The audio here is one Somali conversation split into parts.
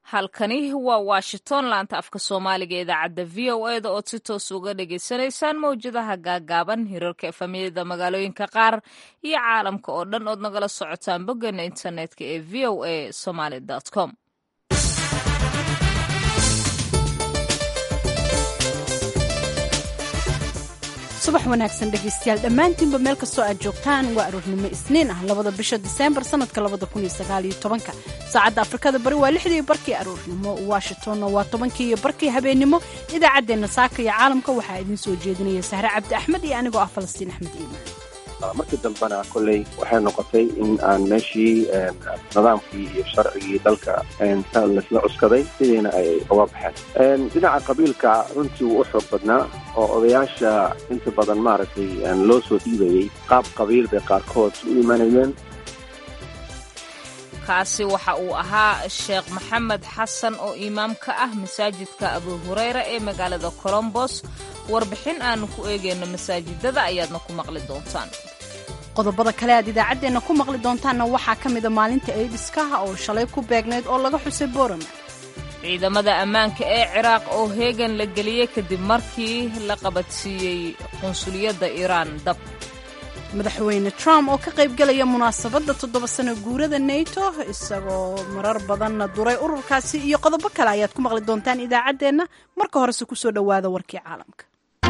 halkani waa washington laanta afka soomaaliga ee idaacadda v o e da ood si toos uga dhagaysanaysaan mawjadaha gaagaaban hirarka efamiyada magaalooyinka qaar iyo caalamka oo dhan ood nagala socotaan boggeena internetka ee v o a somaly com subax wanaagsan dhegaystayaal dhammaantiinba meel kastoo aad joogtaan waa aroornimo isniin ah labada bisha diseembar sanadka labada kun iyo sagaal iyo tobanka saacadda afrikada bari waa lixdii barkii aroornimo washingtonna waa tobankii iyo barkii habeennimo idaacaddeenna saaka iyo caalamka waxaa idiin soo jeedinaya sahre cabdi axmed iyo anigoo ah falastiin axmed iimaan markii dambena kolley waxay noqotay in aan meeshii nidaamkii iyo sharcigii dalka laisla cuskaday sidiina ay uga baxeen dhinaca qabiilka runtii wuu u xoog badnaa oo odayaasha inta badan maaragtay loo soo dhiibayey qaab qabiil bay qaarkood u imanayeen kaasi waxa uu ahaa sheekh maxamed xasan oo imaam ka ah masaajidka abu hureyra ee magaalada colombos warbixin aanu ku eegayno masaajidada ayaadna ku maqli doontaan qodobada kale aad idaacaddeenna ku maqli doontaanna waxaa ka mida maalinta aidiskaha oo shalay ku beegnayd oo laga xusay borama ciidamada ammaanka ee ciraaq oo heegan la geliyey kadib markii la qabadsiiyey qunsuliyadda iiraan dab madaxweyne trump oo ka qaybgelaya munaasabadda toddoba sano guurada nato isagoo marar badanna duray ururkaasi iyo qodobo kale ayaad ku maqli doontaan idaacaddeenna marka horese ku soo dhowaada warkii caalamka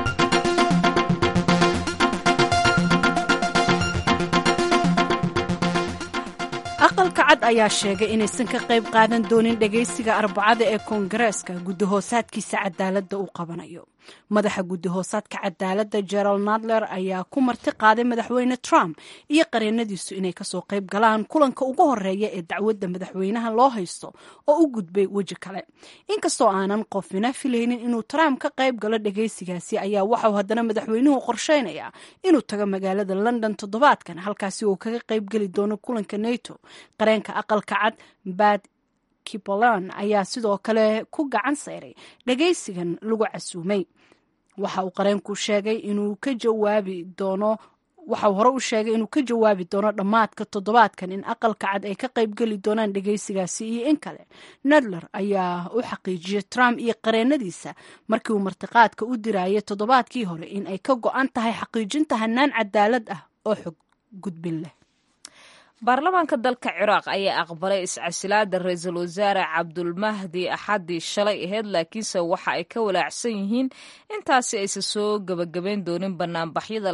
aqalka cad ayaa sheegay inaysan ka qayb qaadan doonin dhegaysiga arbacada ee koongareeska guddahoosaadkiisa cadaaladda uu qabanayo madaxa guddahoosaadka cadaaladda gerald nadler ayaa ku marti qaaday madaxweyne trump iyo qareenadiisu inay kasoo qayb galaan kulanka ugu horeeya ee dacwadda madaxweynaha loo haysto oo u gudbay weji kale inkastoo aanan qofina filaynin inuu trump ka qayb galo dhegaysigaasi ayaa waxauu haddana madaxweynuhu qorsheynayaa inuu tago magaalada london toddobaadkan halkaasi uu kaga qaybgeli doono kulanka nato qareenka aqalka cad bad kipolan ayaa sidoo kale ku gacan sayray dhagaysigan lagu casuumay waxa uu qareenku sheegay inuu ka jawaabi doono waxauu hore u sheegay inuu ka jawaabi doono dhammaadka toddobaadkan in aqalka cad ay ka qaybgeli doonaan dhegaysigaasi iyo in kale nadler ayaa u xaqiijiyey trump iyo qareenadiisa markii uu martiqaadka u dirayay toddobaadkii hore in ay ka go-an tahay xaqiijinta hanaan cadaalad ah oo xog gudbin leh baarlamaanka dalka ciraaq ayaa aqbalay iscasilaada ra-iisul wasaare cabdulmahdi axadii shalay aheyd laakiinse waxa ay ka walaacsan yihiin intaasi aysan soo gebagabayn doonin banaanbaxyada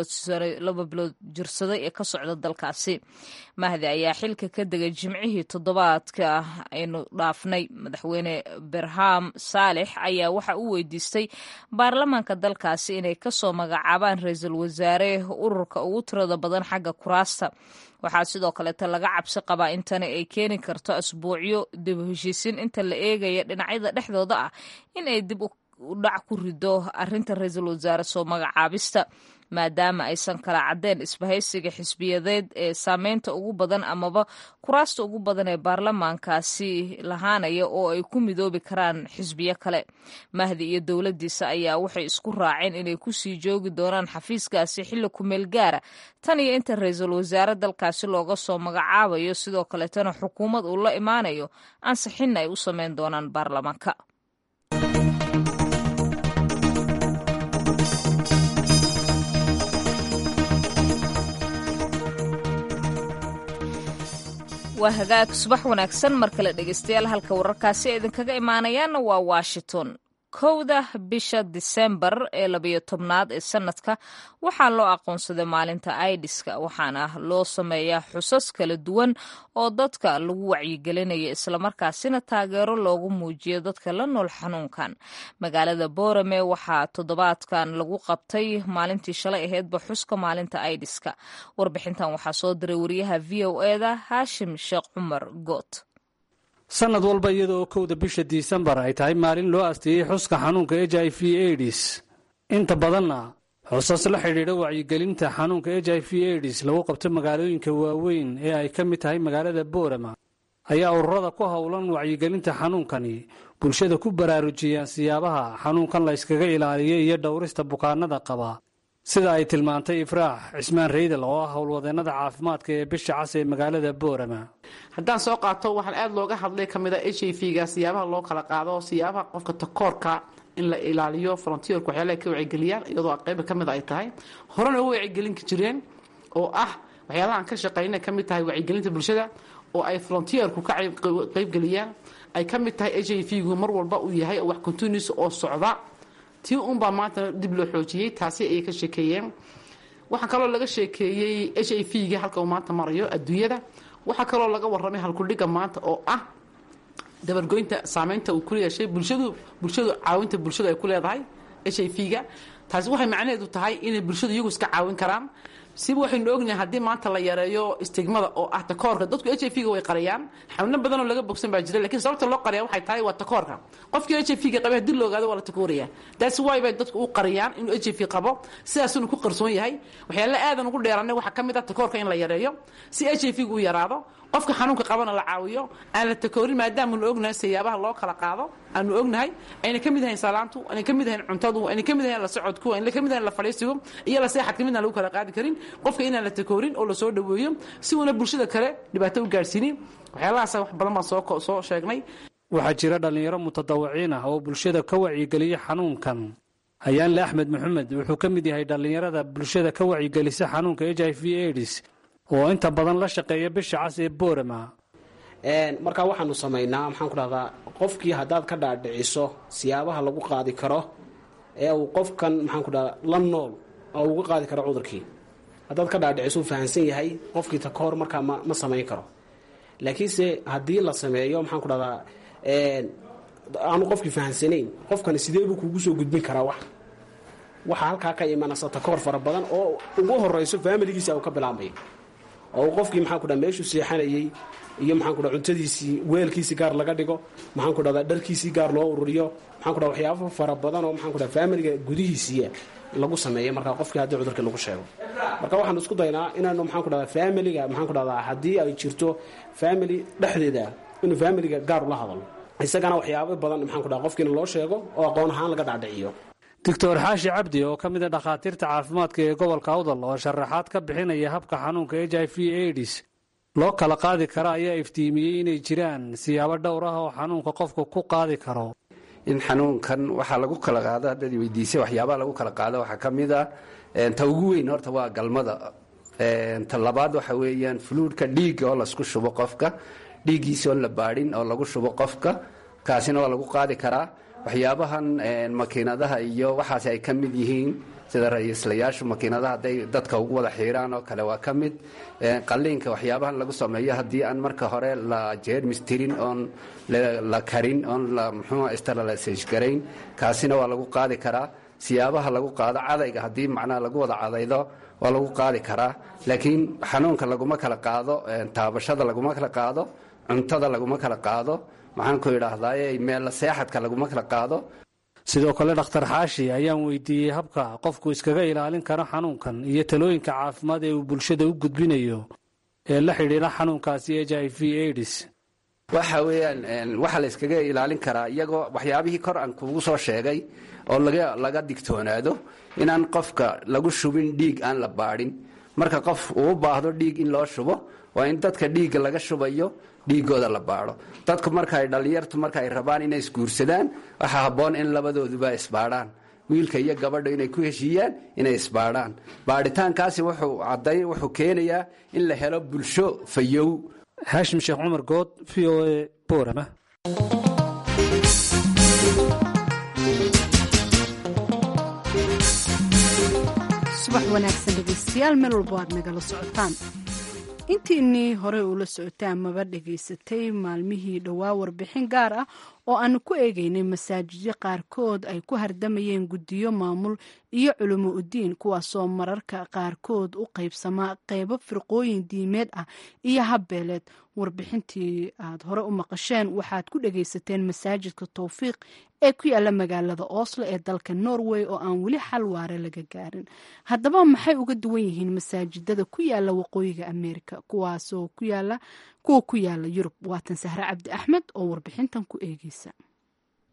laba bilood jirsaday ee ka socda dalkaasi mahdi ayaa xilka ka degay jimcihii toddobaadka aynu dhaafnay madaxweyne berham saalex ayaa waxa uu weydiistay baarlamaanka dalkaasi inay kasoo magacaabaan ra-iisul wasaare ururka ugu tirada badan xagga kuraasta waxaa sidoo kaleeto laga cabsi qabaa in tani ay keeni karto asbuucyo dib u heshiisiin inta la eegaya dhinacyada dhexdooda ah in ay dib u dhac ku rido arrinta ra-iisul wasaare soo magacaabista maadaama aysan kala caddeen isbahaysiga xisbiyadeed ee saameynta ugu badan amaba kuraasta ugu badan ee baarlamaankaasi lahaanaya oo ay ku midoobi karaan xisbiyo kale mahdi iyo dowladdiisa ayaa waxay isku raaceen inay kusii joogi doonaan xafiiskaasi xilli kumeel gaara tan iyo inta ra-iisul wasaare dalkaasi looga soo magacaabayo sidoo kaleetana xukuumad uu la imaanayo ansixinna ay u sameyn doonaan baarlamaanka waa hagaag subax wanaagsan mar kale dhegeystayaal halka wararkaasi ee idinkaga imaanayaanna waa washington kowda bisha disembar ee labayo tobnaad ee sanadka waxaa loo aqoonsaday maalinta aidiska waxaana loo sameeyaa xusas kala duwan oo dadka lagu wacyigelinayo islamarkaasina taageero loogu muujiyo dadka la nool xanuunkan magaalada boorame waxaa toddobaadkan lagu qabtay maalintii shalay aheydba xuska maalinta aidiska warbixintan waxaa soo diray wariyaha v o eda haashim sheekh cumar goot sanad walba iyada oo kowda bisha disembar ay tahay maalin loo asteeyey xuska xanuunka h i v aids inta badanna xusas la xidhiidha wacyigelinta xanuunka h i v aids lagu qabto magaalooyinka waaweyn ee ay ka mid tahay magaalada boorama ayaa ururada ku howlan wacyigelinta xanuunkani bulshada ku baraarujiyaan siyaabaha xanuunkan la yskaga ilaaliyo iyo dhowrista bukaanada qaba sida ay tilmaantay ifraax cismaan reydal oo ah howlwadeennada caafimaadka ee bisha cas ee magaalada boorama haddaan soo qaato waxaan aada looga hadlay ka mid a h i v ga siyaabaha loo kala qaado siyaabaha qofka takoorka in la ilaaliyo frontierka waxyaalaha ka wacyigeliyaan iyadoo qayba ka mid ay tahay horena u wacyigelin jireen oo ah waxyaalaha aan ka shaqaynay ka mid tahay wacyigelinta bulshada oo ay frontierku ka qaybgeliyaan ay ka mid tahay h i v gu mar walba uu yahay wax continuous oo socda tii unbaa maanta dib loo xoojiyey taasi ayay ka sheekeeyeen waxaa kaloo laga sheekeeyey h i v ga halka uu maanta marayo adduunyada waxaa kaloo laga warramay halkudhiga maanta oo ah dabargoynta saameynta uu ku yeeshay bulshadu bulshadu caawinta bulshadu ay ku leedahay h i v ga taasi waxay macnaheedu tahay inay bulshadu iyagu iska caawin karaan siba waxaynu ognahay haddii maanta la yareeyo istigmada oo ah takoorka dadku h i v ga way qariyaan xanuuno badan oo laga bogsan baa jira lakiin sababta loo qariya waxay tahay waa takoorka qofkii h i v ga qabay haddii la ogaado waa la takooraya taasi waay bay dadku u qariyaan inuu h i v qabo sidaasuna ku qarsoon yahay waxyaala aadan ugu dheeranay waxaa ka mid ah takoorka in la yareeyo si h i v gu u yaraado qofka xanuunka qabana la caawiyo aan la takoorin maadaamanu ognahay sayaabaha loo kala qaado aanu ognahay ayna ka mid ahayn salaantu ayna ka mid ahayn cuntadu ayna ka mid ahayn la socodku ayna ka mid ahayn la fadhiisigu iyo la seexadka midna lagu kala qaadi karin qofka inaan la takoorin oo lasoo dhaweeyo si uuna bulshada kale dhibaato u gaadhsiinin waxyaalahaas wax badan baan soo soo sheegnay waxaa jira dhallinyaro mutadawiciin ah oo bulshada ka wacyigeliya xanuunkan hayaanle axmed maxamed wuxuu ka mid yahay dhallinyarada bulshada ka wacyigelisa xanuunka h i v aids oo inta badan la shaqeeya bisha cas ee boorama markaa waxaanu samaynaa maxaan ku dhahdaa qofkii haddaad ka dhaadhiciso siyaabaha lagu qaadi karo ee uu qofkan maxaan ku dhahdaa la nool oo uga qaadi karo cudurkii haddaad ka dhaadhiciso uu fahamsan yahay qofkii ta kahor markaa ma ma samayn karo laakiinse haddii la sameeyo maxaan ku dhahdaa aanu qofkii fahamsanayn qofkani sidee buu kugu soo gudbin karaa wax waxaa halkaa ka imanaysa takoor fara badan oo ugu horeyso faamiligiisa uu ka bilaabmayo oo qofkii maxaan ku dhaha meeshuu seexanayey iyo maxaan ku dhaha cuntadiisii weelkiisii gaar laga dhigo maxaan ku dhahdaa dharkiisii gaar loo ururiyo maxaan ku dhaha waxyaabo fara badan oo maxaan ku dhaha faamiliga gudihiisiiya lagu sameeyo markaa qofkii haddii cudurkii lagu sheego marka waxaanu isku daynaa inaanu maxaan ku dhahdaa faamiliga maxaan ku dhahdaa haddii ay jirto faamily dhexdeeda inuu faamiliga gaar ula hadalo isagana waxyaabo badan maxaan ku dhaha qofkiina loo sheego oo aqoon ahaan laga dhacdhiciyo doctor xaashi cabdi oo ka mid a dhakhaatiirta caafimaadka ee gobolka awdal oo sharaxaad ka bixinaya habka xanuunka h i v aids loo kala qaadi kara ayaa iftiimiyey inay jiraan siyaabo dhowr ah oo xanuunka qofku ku qaadi karo in xanuunkan waxaa lagu kala qaado haddaad weydiisay waxyaabaha lagu kala qaado waxaa ka mid a ta ugu weyn horta waa galmada ta labaad waxa weeyaan fuluudhka dhiigga oo laisku shubo qofka dhiiggiisa oon la baadhin oo lagu shubo qofka kaasina waa lagu qaadi karaa waxyaabahan makiinadaha iyo waxaas ay ka mid yihiin sida ra-iislayaashu makiinadaha hadday dadka ugu wada xiiraan oo kale waa ka mid qalliinka waxyaabahan lagu sameeyo haddii aan marka hore la jeermis tirin oon la karin oon la muxuu sterilisash garayn kaasina waa lagu qaadi karaa siyaabaha lagu qaado cadayga haddii macnaha lagu wada cadaydo waa lagu qaadi karaa laakiin xanuunka laguma kala qaado taabashada laguma kala qaado cuntada laguma kala qaado maxaan ku idhaahdaye meel seexadka laguma kala qaado sidoo kale dhakhtar xaashi ayaan weydiiyey habka qofku iskaga ilaalin karo xanuunkan iyo talooyinka caafimaad ee uu bulshada u gudbinayo ee la xidhiidha xanuunkaasi h i v aids waxa weeyaan waxaa la yskaga ilaalin karaa iyagoo waxyaabihii kor aan kugu soo sheegay oo laga digtoonaado inaan qofka lagu shubin dhiig aan la baadhin marka qof uu u baahdo dhiig in loo shubo waa in dadka dhiigga laga shubayo dhiigooda la baadho dadku markaay dhallinyartu marka ay rabaan inay isguursadaan waxaa habboon in labadooduba isbaadhaan wiilka iyo gabadha inay ku heshiiyaan inay isbaadhaan baadhitaankaasi wuxuu cadday wuxuu keenayaa in la helo bulsho fayow xaashim sheekh cumar good v o a boorama subax wanaagsan dhegeystayaal meel walbo aad nagala socotaan intiinii horey uula socotay amaba dhegaysatay maalmihii dhowaa warbixin gaar ah oo aanu ku eegeynay masaajidyo qaarkood ay ku hardamayeen guddiyo maamul iyo culimo udiin kuwaasoo mararka qaarkood u qaybsamaa qeybo firqooyin diimeed ah iyo habbeeleed warbixintii aad hore u maqasheen waxaad ku dhegaysateen masaajidka towfiiq ee ku yaala magaalada oslo ee dalka norway oo aan weli xal waare laga gaarin haddaba maxay uga duwan yihiin masaajidada ku yaala waqooyiga ameerika kuwaasoo ku yaala kuwa ku yaala yurub waatan sahre cabdi axmed oo warbixintan ku eegeysa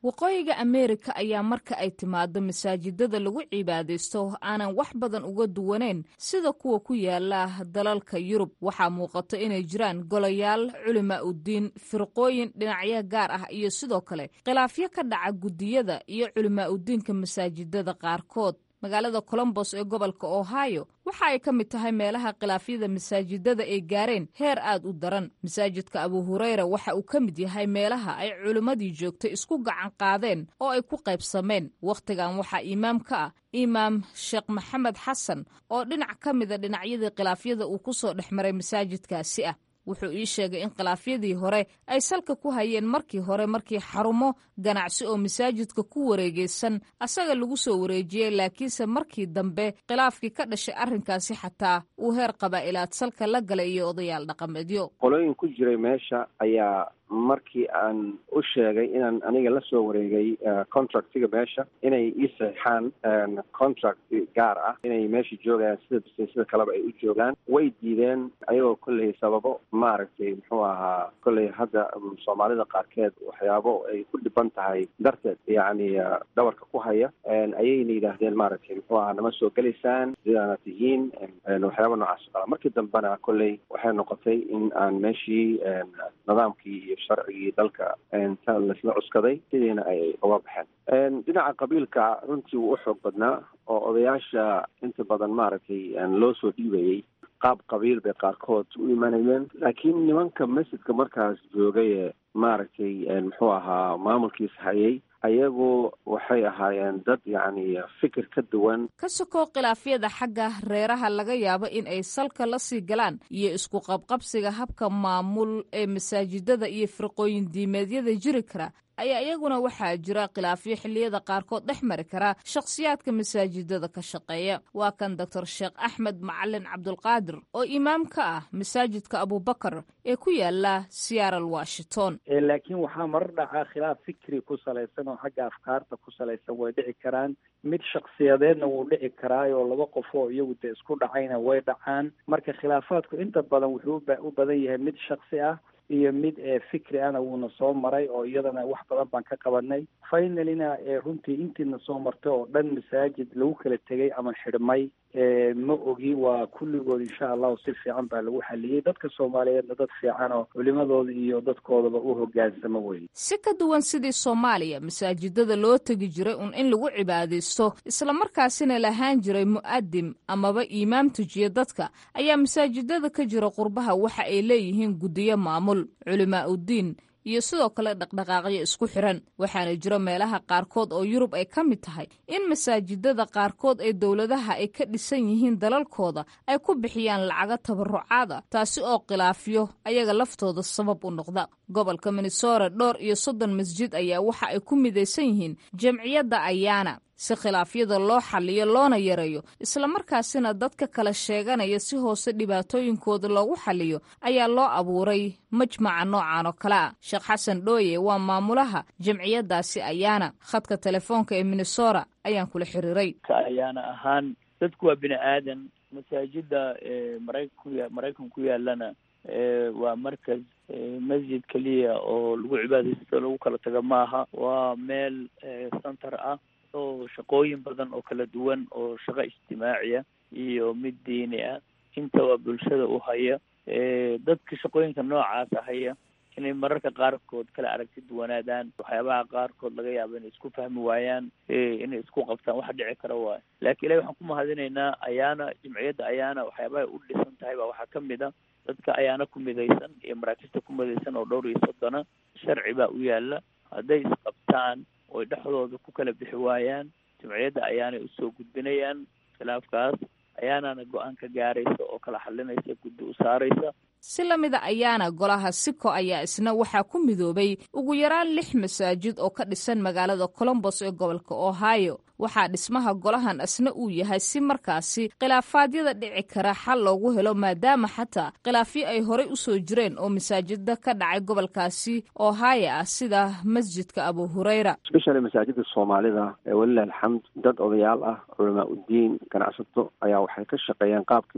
waqooyiga ameerika ayaa marka ay timaado masaajidada lagu cibaadaysto aanan wax badan uga duwaneyn sida kuwa ku yaala dalalka yurub waxaa muuqato inay jiraan golayaal culimaa udiin firqooyin dhinacyo gaar ah iyo sidoo kale khilaafyo ka dhaca guddiyada iyo culimaa udiinka masaajidada qaarkood magaalada colombos ee gobolka ohio waxa ay ka mid tahay meelaha khilaafyada masaajidada ay gaareen heer aad u daran masaajidka abu hureyra waxa uu ka mid yahay meelaha ay culimmadii joogtay isku gacan qaadeen oo ay ku qaybsameen wakhtigan waxaa imaam ka ah imaam sheekh maxamed xasan oo dhinac ka mida dhinacyadii khilaafyada uu ku soo dhex maray masaajidkaasi ah wuxuu ii sheegay in khilaafyadii hore ay salka ku hayeen markii hore markii xarumo ganacsi oo masaajidka ku wareegeysan asaga lagu soo wareejiyey laakiinse markii dambe khilaafkii ka dhashay arrinkaasi xataa uu heer qabaa'ilaad salka la galay iyo odayaal dhaqameedyo qolooyin ku jiray meesha ayaa markii aan u sheegay inaan aniga la soo wareegay contractiga meesha inay ii saxaan contract gaar ah inay meesha joogayaan sida sida kaleba ay u joogaan way diideen ayagoo kolley sababo maaragtay muxuu ahaa kolley hadda soomaalida qaarkeed waxyaabo ay ku dhiban tahay darteed yacni dhabarka ku haya ayayna yidhaahdeen maaragtay muxuu ahaa nama soo gelaysaan sidaana tihiin waxyaaba noocaas o kala markii dambena kolley waxay noqotay in aan meeshii nidaamkii iyo sharcigii dalka ta laisla cuskaday sidiina ay uga baxeen dhinaca qabiilka runtii wuu u xoog badnaa oo odayaasha inta badan maaragtay loo soo dhiibayey qaab qabiil bay qaarkood u imanayeen laakiin nimanka masjidka markaas joogay ee maaragtay muxuu ahaa maamulkiis hayay ayagu waxay ahaayeen dad yacni fikir ka duwan ka sokoo khilaafyada xagga reeraha laga yaabo in ay salka la sii galaan iyo isku qabqabsiga habka maamul ee masaajidada iyo firqooyin diimeedyada jiri kara ayaa iyaguna waxaa jira khilaafyo xilliyada qaarkood dhex mari kara shakhsiyaadka masaajidada ka shaqeeya waa kan doctor sheekh axmed macalin cabdulqaadir oo imaam ka ah masaajidka abubakar ee ku yaala seattle washington laakiin waxaa marar dhacaa khilaaf fikri ku salaysan oo xagga afkaarta ku salaysan way dhici karaan mid shaksiyadeedna wuu dhici karaayoo laba qof oo iyagu dee isku dhacayna way dhacaan marka khilaafaadku inta badan wuxuu u badan yahay mid shaksi ah iyo mid fikri ana wuuna soo maray oo iyadana wax badan baan ka qabanay finalina runtii intiina soo martay oo dhan masaajid lagu kala tegay ama xidhmay ma ogi waa kulligood insha allahu si fiican baa lagu xaliyey dadka soomaaliyeedna dad fiican oo culimadooda iyo dadkoodaba u hogaansamo weye si ka duwan sidii soomaaliya masaajidada loo tegi jiray un in lagu cibaadaysto islamarkaasina lahaan jiray mu'adim amaba iimaam tujiya dadka ayaa masaajidada ka jira qurbaha waxa ay leeyihiin guddiyo maamul culimaa uddiin iyo sidoo kale dhaqdhaqaaqyo isku xiran waxaana jiro meelaha qaarkood oo yurub ay ka mid tahay in masaajidada qaarkood ee dowladaha ay ka dhisan yihiin dalalkooda ay ku bixiyaan lacago tabarucaada taasi oo khilaafyo ayaga laftooda sabab u noqda gobolka minnesota dhowr iyo soddon masjid ayaa waxa ay ku midaysan yihiin jamciyadda ayaana si khilaafyada loo xaliyo loona yareeyo islamarkaasina dadka kala sheeganaya si hoose dhibaatooyinkooda loogu xaliyo ayaa loo abuuray majmaca noocan oo kale ah sheekh xasan dhooye waa maamulaha jamciyadaasi ayaana khadka telefoonka ee minnesota ayaan kula xiriiray ayaana ahaan dadku waa bini aadan masaajida maraykan maraykan ku yaalana waa markas masjid keliya oo lagu cibaadaysto lagu kala tago maaha waa meel center ah oo shaqooyin badan oo kala duwan oo shaqo ijtimaaciya iyo mid diini ah intaba bulshada u haya dadka shaqooyinka noocaasa haya inay mararka qaarkood kala aragti duwanaadaan waxyaabaha qaarkood laga yaabo inay isku fahmi waayaan inay isku qabtaan wax dhici kara waayo laakiin ilahi waxaan ku mahadinaynaa ayaana jimciyadda ayaana waxyaabahay u dhisan tahay baa waxaa kamid a dadka ayaana ku midaysan iyo maraakista ku midaysan oo dhowr iyo soddona sharci baa u yaala hadday isqabtaan oy dhexdooda ku kala bixi waayaan jimciyadda ayaanay usoo gudbinayaan khilaafkaas ayaanana go-aan ka gaaraysa oo kala xalinaysa guddi u saaraysa si la mida ayaana golaha siko ayaa isna waxaa ku midoobay ugu yaraan lix masaajid oo ka dhisan magaalada colombos ee gobolka ohio waxaa dhismaha golahan isna uu yahay si markaasi khilaafaadyada dhici kara xal loogu helo maadaama xataa khilaafyo ay horey usoo jireen oo masaajida ka dhacay gobolkaasi ohio ah sida masjidka abu hureyra especially masaajida soomaalida ee walilah alxamd dad odayaal ah culamaa uddiin ganacsato ayaa waxay ka shaqeeyeen qaabkii masaajida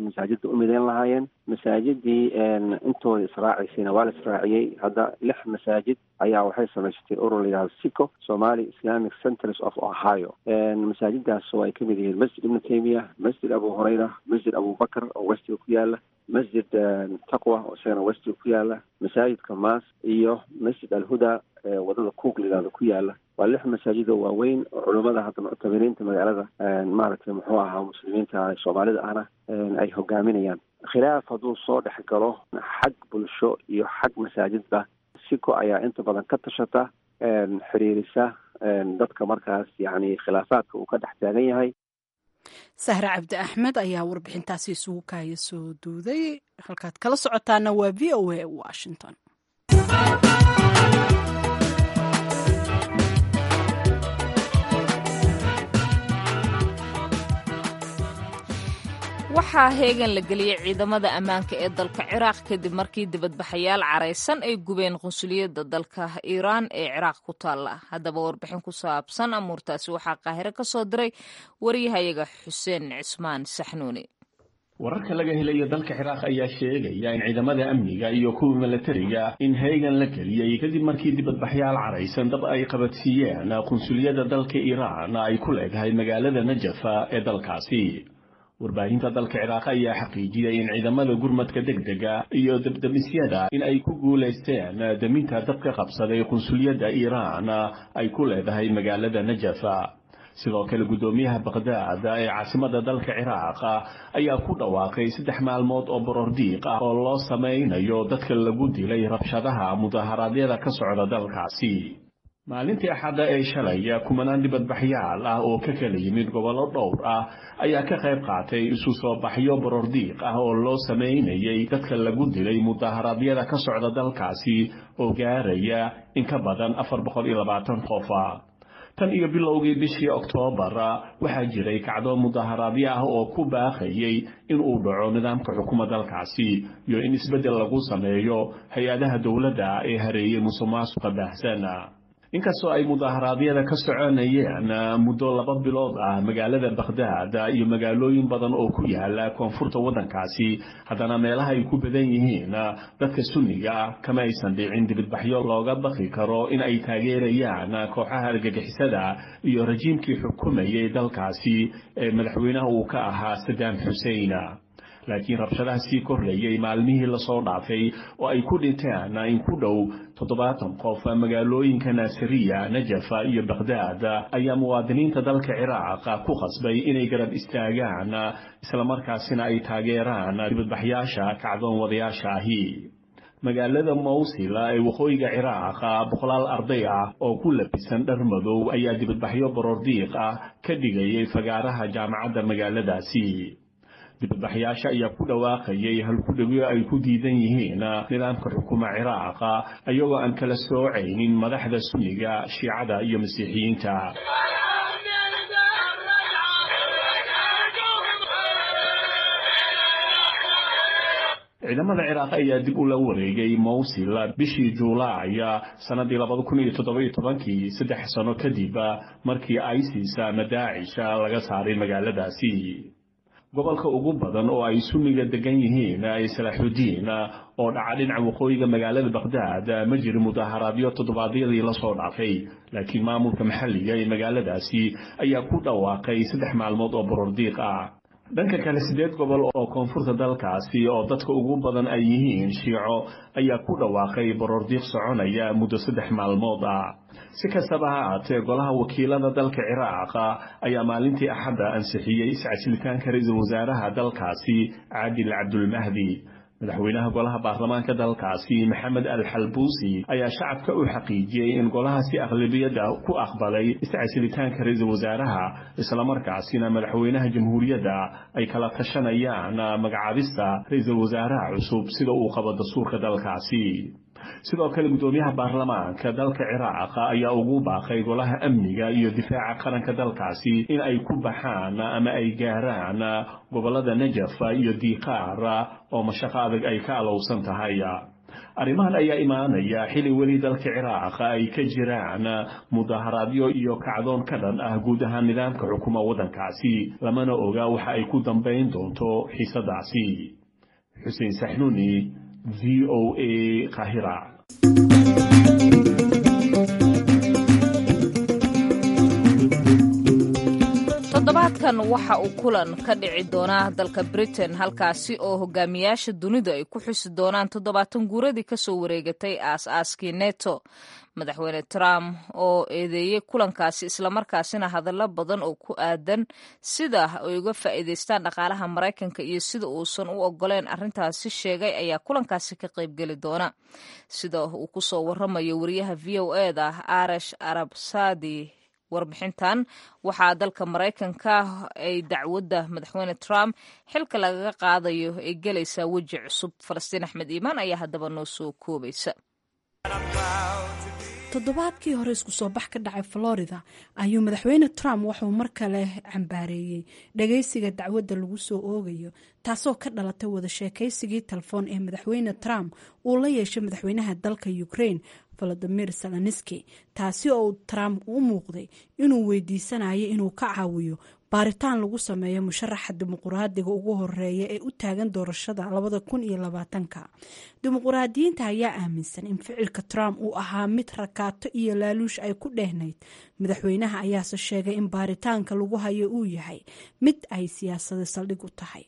masaajidka u mideyn lahaayeen masaajidii intooda israaciysayna waa la israaciyey hadda lix masaajid ayaa waxay samaysatay urur la yidhahdo sico somali islamic centers of ohio masaajidaas oo ay ka mid yihiin masjid ibnu taymiya masjid abu hurayra masjid abubakar oo westiga ku yaala masjid taqwa oo isagana westiga ku yaala masaajidka maas iyo masjid alhuda wadada cook la yidhahdo ku yaala waa lix masaajid oo waaweyn oo culummada hadda muctamiriinta magaalada maaragtay muxuu ahaa muslimiinta soomaalida ahna ay hogaaminayaan khilaaf hadduu soo dhex galo xag bulsho iyo xag masaajidba siko ayaa inta badan ka tashata xiriirisa dadka markaas yacni khilaafaadka uu ka dhex taagan yahay sahre cabdi axmed ayaa warbixintaasi isugu kaaya soo duuday halkaad kala socotaana waa v o a washington waxaa heegan la geliyey ciidamada ammaanka ee dalka ciraaq kadib markii dibadbaxayaal caraysan ay gubeen qunsuliyadda dalka iiraan ee ciraaq ku taalla haddaba warbixin ku saabsan amuurtaasi waxaa qaahiro ka soo diray waryahayaga xuseen cismaan saxnuuni wararka laga helayo dalka ciraaq ayaa sheegaya in ciidamada amniga iyo kuwa milatariga in heegan la geliyey kadib markii dibadbaxyaal caraysan dab ay qabadsiiyeen qunsuliyadda dalka iiraan ay ku leedahay magaalada najafa ee dalkaasi warbaahinta dalka ciraaq ayaa xaqiijiyey in ciidamada gurmadka degdega iyo debdemisyada in ay ku guulaysteen daminta dabka qabsaday qunsuliyadda iiraan ay ku leedahay magaalada najafa sidoo kale guddoomiyaha baqdaad ee caasimada dalka ciraaq ayaa ku dhawaaqay saddex maalmood oo borordiiq ah oo loo samaynayo dadka lagu dilay rabshadaha mudaharaadyada ka socda dalkaasi maalintii axadda ee shalay kumanaan dibadbaxyaal ah oo ka kala yimid gobollo dhowr ah ayaa ka qayb qaatay isu soo baxyo borordiiq ah oo loo samaynayay dadka lagu dilay mudaharaadyada ka socda dalkaasi oo gaaraya in ka badan afar boqol iyo labaatan qofa tan iyo bilowgii bishii oktoobar waxaa jiray kacdo mudaharaadyo ah oo ku baaqayay in uu dhaco nidaamka xukuma dalkaasi iyo in isbeddel lagu sameeyo hay-adaha dowladda ee hareeyey musuqmaasuqa baahsan inkastoo ay mudaharaadyada ka soconayeen muddo laba bilood ah magaalada bakhdaad iyo magaalooyin badan oo ku yaala koonfurta waddankaasi haddana meelaha ay ku badan yihiin dadka sunniga ah kama aysan dhicin dibadbaxyo looga baqi karo in ay taageerayaan kooxaha argagixisada iyo rajiimkii xukumayay dalkaasi ee madaxweynaha uu ka ahaa sadaam xusein laakiin rabshadaha sii korreeyey maalmihii lasoo dhaafay oo ay ku dhinteen in ku dhow toddobaatan qof magaalooyinka naasiriya najafa iyo bakhdaad ayaa muwaadiniinta dalka ciraaq ku qasbay inay garab istaagaan islamarkaasina ay taageeraan dibadbaxyaasha kacdoon wadayaasha ahi magaalada mawsil ee waqooyiga ciraaq boqolaal arday ah oo ku labisan dhar madow ayaa dibadbaxyo borordiiq ah ka dhigayay fagaaraha jaamacadda magaaladaasi dibadbaxyaasha ayaa ku dhawaaqayay halkudhegyo ay ku diidan yihiin nidaamka xukuma ciraaqa iyagoo aan kala soocaynin madaxda sunniga shiicada iyo masiixiyiinta ciidamada ciraaq ayaa dib ula wareegay mawsil bishii juulaay sanadii labada kun iyo toddobiyo tobankii saddex sano kadib markii isis ama daacisha laga saaray magaaladaasi gobolka ugu badan oo ay sunniga degan yihiin ee salaaxudiin oo dhaca dhinaca waqooyiga magaalada bakhdaad ma jirin mudaharaadyo toddobaadyadii lasoo dhaafay laakiin maamulka maxalliga ee magaaladaasi ayaa ku dhawaaqay saddex maalmood oo borordiiq ah dhanka kale siddeed gobol oo koonfurta dalkaasi oo dadka ugu badan ay yihiin shiico ayaa ku dhawaaqay borordiiq soconaya muddo saddex maalmood ah si kastaba ha aatee golaha wakiilada dalka ciraaq ayaa maalintii axadda ansixiyey iscasilitaanka ra-iisul wasaaraha dalkaasi caadil cabdulmahdi madaxweynaha golaha baarlamaanka dalkaasi maxamed al xalbuusi ayaa shacabka u xaqiijiyey in golahaasi aqlabiyadda ku aqbalay iscasilitaanka ra-iisul wasaaraha islamarkaasina madaxweynaha jamhuuriyadda ay kala tashanayaan magacaabista ra-iisul wasaaraha cusub sida uu qabo dastuurka dalkaasi sidoo kale guddoomiyaha baarlamaanka dalka ciraaq ayaa ugu baaqay golaha amniga iyo difaaca qaranka dalkaasi in ay ku baxaan ama ay gaaraan gobolada najafa iyo diiqaar oo mashaqo adag ay ka alowsan tahay arrimahan ayaa imaanaya xili weli dalka ciraaq ay ka jiraan mudaharaadyo iyo kacdoon ka dhan ah guud ahaan nidaamka xukuma waddankaasi lamana oga waxa ay ku dambayn doonto xiisadaasi xuseen saxnuuni v o a kahira toddobaadkan waxa uu kulan ka dhici doonaa dalka britain halkaasi oo hogaamiyaasha dunidu ay ku xusi doonaan toddobaatan guuradii kasoo wareegatay aas-aaskii neto madaxweyne trump oo eedeeyey kulankaasi islamarkaasina hadallo badan oo ku aadan sida ay uga faa'iidaystaan dhaqaalaha maraykanka iyo sida uusan u ogoleen arrintaasi sheegay ayaa kulankaasi ka qaybgeli doona sida uu kusoo waramayo wariyaha v o e da arash arabsadi warbixintan waxaa dalka maraykanka ay dacwadda madaxweyne trump xilka lagaga qaadayo ay gelaysaa weji cusub falastiin axmed iimaan ayaa haddaba noo soo koobaysa toddobaadkii hore isku soo bax ka dhacay florida ayuu madaxweyne trump wuxuu mar kale cambaareeyey dhageysiga dacwadda lagu soo oogayo taasoo ka dhalatay wada sheekaysigii telefoon ee madaxweyne trump uu la yeeshay madaxweynaha dalka ukraine volodimir zelenski taasi oo trump u muuqday inuu weydiisanayo inuu ka caawiyo baaritaan lagu sameeyo musharaxa dimuquraadiga ugu horeeya ee u taagan doorashada labada kun iyo labaatanka dimuquraadiyiinta ayaa aaminsan in ficilka trump uu ahaa mid rakaato iyo laaluush ay ku dhehnayd madaxweynaha ayaase sheegay in baaritaanka lagu hayo uu yahay mid ay siyaasada saldhig u tahay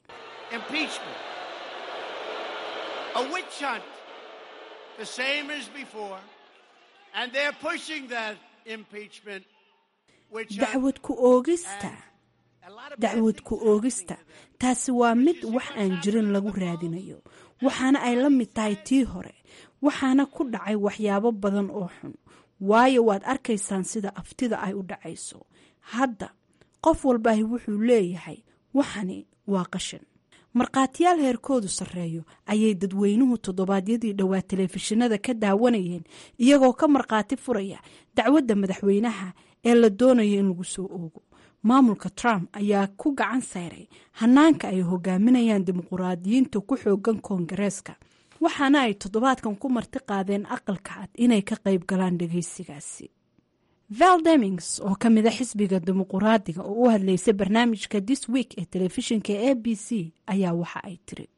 dacwad ku oogista dacwad ku oogista taasi waa mid wax aan jirin lagu raadinayo waxaana ay la mid tahay tii hore waxaana ku dhacay waxyaabo badan oo xun waayo waad arkaysaan sida aftida ay u dhacayso hadda qof walbaahi wuxuu leeyahay waxani waa qashan markhaatiyaal heerkoodu sarreeyo ayay dadweynuhu toddobaadyadii dhowaa telefishinada ka daawanayeen iyagoo ka markhaati furaya dacwadda madaxweynaha ee la doonayo in lagu soo oogo maamulka trump ayaa ku gacan sayray hanaanka ay hogaaminayaan dimuquraadiyiinta ku xoogan koongareeska waxaana ay toddobaadkan ku marti qaadeen aqalka cad inay ka qayb galaan dhageysigaasi val demings oo ka mida xisbiga dimuquraadiga oo u hadlaysay barnaamijka this week ee telefishinka a b c ayaa waxa ay tiri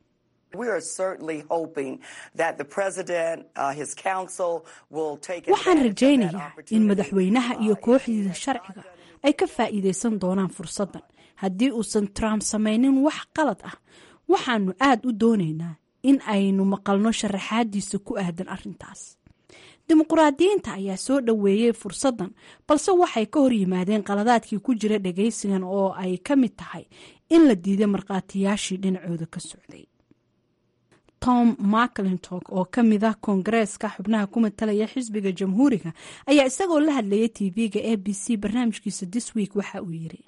waxaan rajaynayaa in madaxweynaha iyo kooxdiisa sharciga ay ka faa'iidaysan doonaan fursaddan haddii uusan trump samaynin wax qalad ah waxaanu aad u doonaynaa in aynu maqalno sharaxaadiisa ku aadan arrintaas dimuquraadiyiinta ayaa soo dhoweeyey fursaddan balse waxay ka hor yimaadeen qaladaadkii ku jira dhagaysigan oo ay ka mid tahay in la diiday markhaatiyaashii dhinacooda ka socday tom maclintock oo ka mid ah koongareeska xubnaha ku matalaya xisbiga jamhuuriga ayaa isagoo la hadlayay tv-ga a b c barnaamijkiisa this week waxa uu yiri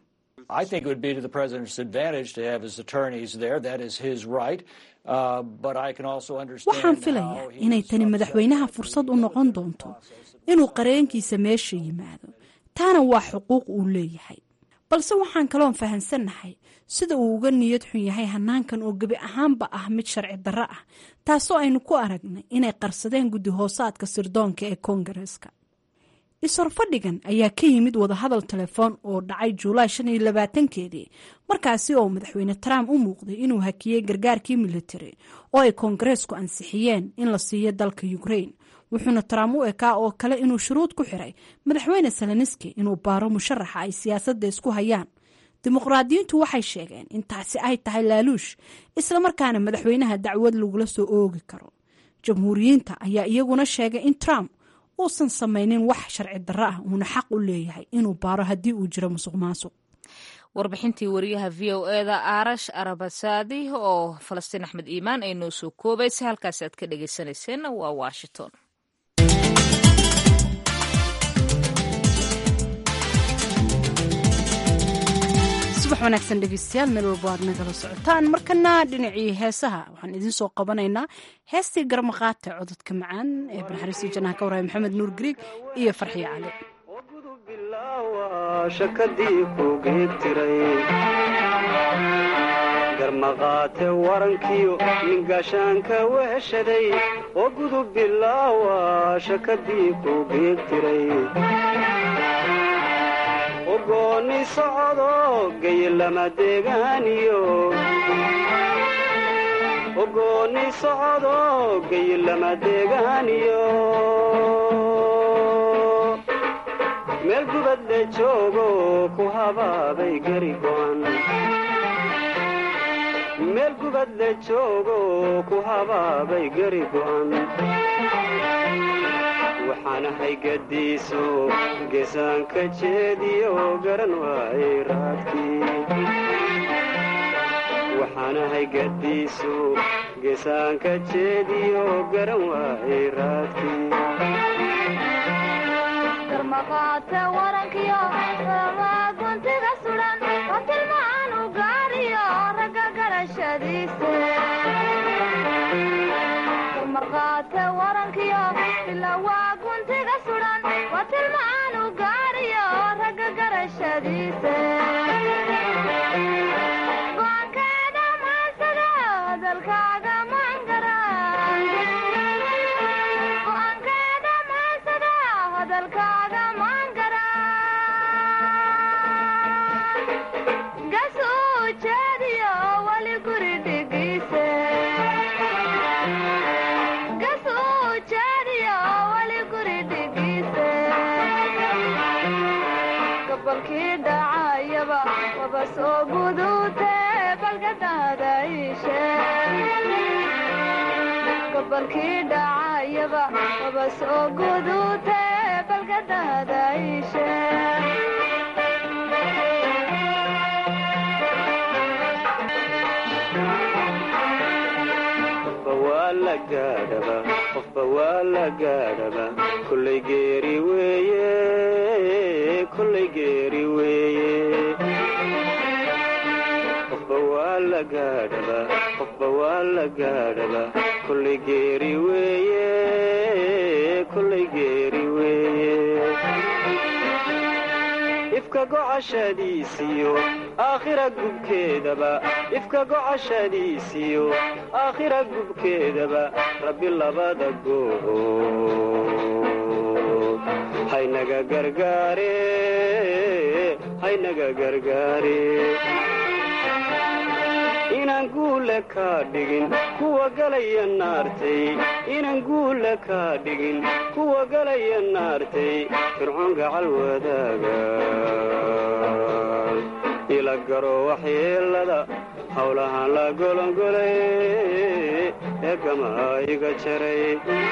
waxaan filayaa inay tani madaxweynaha fursad u noqon doonto inuu qareenkiisa meesha yimaado taana waa xuquuq uu leeyahay balse waxaan kaloon fahansannahay sida uu uga niyad xun yahay hanaankan oo gebi ahaanba ah mid sharci darro ah taasoo aynu ku aragnay inay qarsadeen guddi hoosaadka sirdoonka ee koongareeska is-horfadhigan ayaa ka yimid wadahadal telefoon oo dhacay juulaay shan iyo labaatankeedii markaasi oo madaxweyne trump u muuqday inuu hakiyey gargaarkii militari oo ay koongareesku ansixiyeen in la siiyo dalka ukraine wuxuuna trump u ekaa oo kale inuu shuruud ku xiray madaxweyne seleniski inuu baaro musharaxa ay siyaasadda isku hayaan dimuqraadiyiintu waxay sheegeen in taasi ay tahay laaluush islamarkaana madaxweynaha dacwad lagula soo oogi karo jamhuuriyiinta ayaa iyaguna sheegay in trump uusan samaynin wax sharci darro ah uuna xaq u leeyahay inuu baaro haddii uu jiro musuq maasuq warbixintii wariyaha v o e da arash arabasaadi oo falastiin axmed iimaan ay noo soo koobaysay halkaasi aad ka dhegeysaneyseen waa washington subax wanaagsan dhegeystayaal meel walbo aad nagala socotaan markana dhinacii heesaha waxaan idiin soo qabanaynaa heestii garmaqaata cododka macaan ee banaxariistii janaha ka waraya maxamed nuur griig iyo farxiyo cali shakadii ku geegtiray garmaqaate warankiyo ningashaanka weheshaday oo gudub bilaawa shakadii ku geegtiray ogoonni socdo geye lama deegaaniyo ogooni socdo gayilama deegaaniyo meel gubadle joogo ku habaabay geri go'an meel gubadle joogo ku habaabay geri go'an waxaanahay gadiiso geesaanka jeediyo garan waayay raadkii waxaanahay gadiiso geesaanka jeediyo garan waayay raadkii maqaate warankiyo guntiga sudan waa tilmaan u gaariyo ragga garashadiise maqaate warankiyo ila waa guntiga sudan waa tilmaan u gaariyo ragga garashadiise go'aankeeda maansada hadalkaaga maangara go'aankeeda maansada hadalkaaga maangara gasuu jeediyo wali guri dhigiise gasuu jeediyo wali guri dhigiise gabalkii dhacayaba waba soo guduute balgadaada iishe gabalkii dhacayaba waba soo guduute balgadaada iishe qofba waa la gaadhaba qofba waa la gaadhaba kollay geeri weeye kollay geeri weeye qofba waa la gaadhaba qofba waa la gaadhaba kollay geeri weeye kollay geeri weeye ifka gocashadiisiyo aakhira gubkeedaba ifka gocashadiisiyo aakhira gubkeedaba rabbi labada goobood haynaga gargaare haynaga gargaare inaan guule kaa dhigin kuwa galaya naartay inaan guule kaa dhigin kuwa galaya naartay fircoon gacal wadaaga ila garo waxyeelada howlahaan la golongolay ee gamaa iga jaray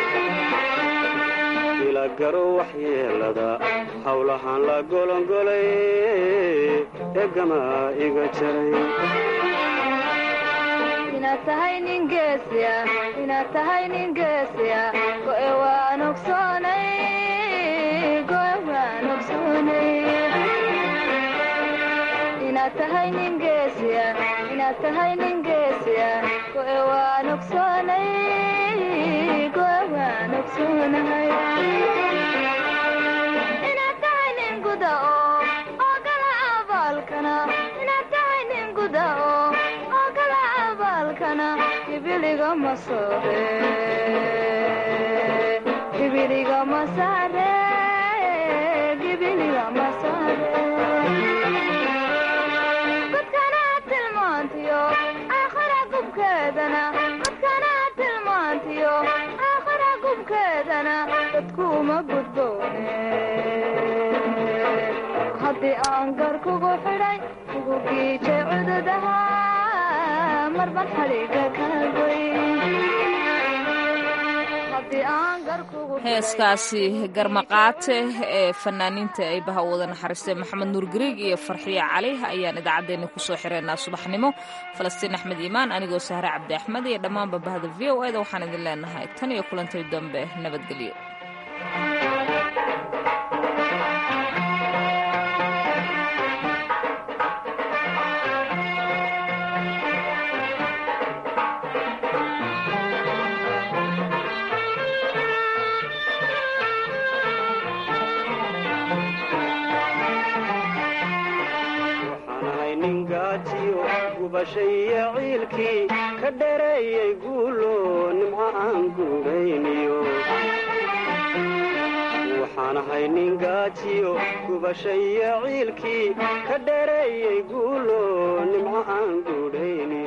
ila garo waxyeelada howlahaan la golongolay ee gamaa iga jaray inaad tahay nin geesiya inaad tahay nin geesiya go'e waan ogsoonay go'e waan ogsoonay inaad tahay nin geesiya inaad tahay nin geesiya go'e waan ogsoonay go'e waan ogsoonahay inaad tahay nin guda oo oo gala abaalkana inaad tahay nin guda oo oo gala abaalkana ibiliga ma soore ibiliga ma saare ibiliga ma saare dadkana tilmaantiyo aakhira gubkeedana dadkana tilmaantiyo aakhira gubkeedana dadkuuma gudboone haddii aan gar kugu xidhay kugu giijay cududaha marban xadhiga kaa goy haddii aan gar kugu heeskaasi garmaqaate ee fanaaniinta ay baha wada naxariistay maxamed nuur gariig iyo farxiye cali ayaan idaacaddeenna kusoo xireynaa subaxnimo falastiin axmed iimaan anigoo sahre cabdi axmed iyo dhammaanba bahda v o eda waxaan idin leenahay tan iyo kulantay dambe nabadgelyo waxaanahay nin gaajiyo gubashaiyo ciilkii ka dhereeyay guulo nimco aan gubayniyo waxaanahay nin gaajiyo gubashaiyo ciilkii ka dhereeyay guulo nimco aan gudhayniyo